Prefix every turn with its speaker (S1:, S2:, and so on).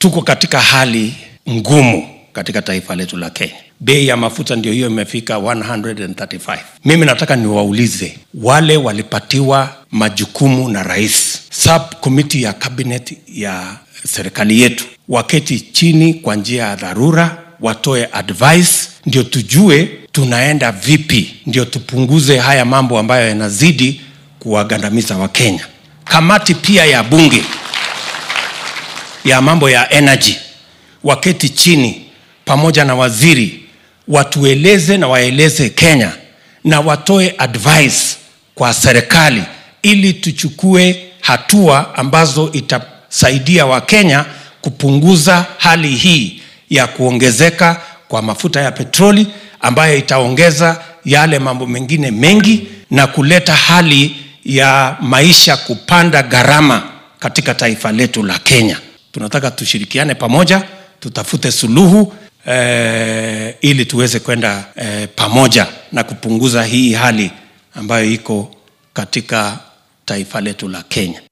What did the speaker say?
S1: tuko katika hali ngumu katika taifa letu la Kenya. Bei ya mafuta ndio hiyo imefika 135. Mimi nataka niwaulize wale walipatiwa majukumu na rais, subcommittee ya cabinet ya serikali yetu, waketi chini kwa njia ya dharura, watoe advice, ndio tujue tunaenda vipi, ndio tupunguze haya mambo ambayo yanazidi kuwagandamiza Wakenya. Kamati pia ya bunge ya mambo ya energy waketi chini pamoja na waziri watueleze na waeleze Kenya na watoe advice kwa serikali ili tuchukue hatua ambazo itasaidia Wakenya kupunguza hali hii ya kuongezeka kwa mafuta ya petroli ambayo itaongeza yale mambo mengine mengi na kuleta hali ya maisha kupanda gharama katika taifa letu la Kenya. Tunataka tushirikiane pamoja, tutafute suluhu eh, ili tuweze kwenda eh, pamoja na kupunguza hii hali ambayo iko katika taifa letu la Kenya.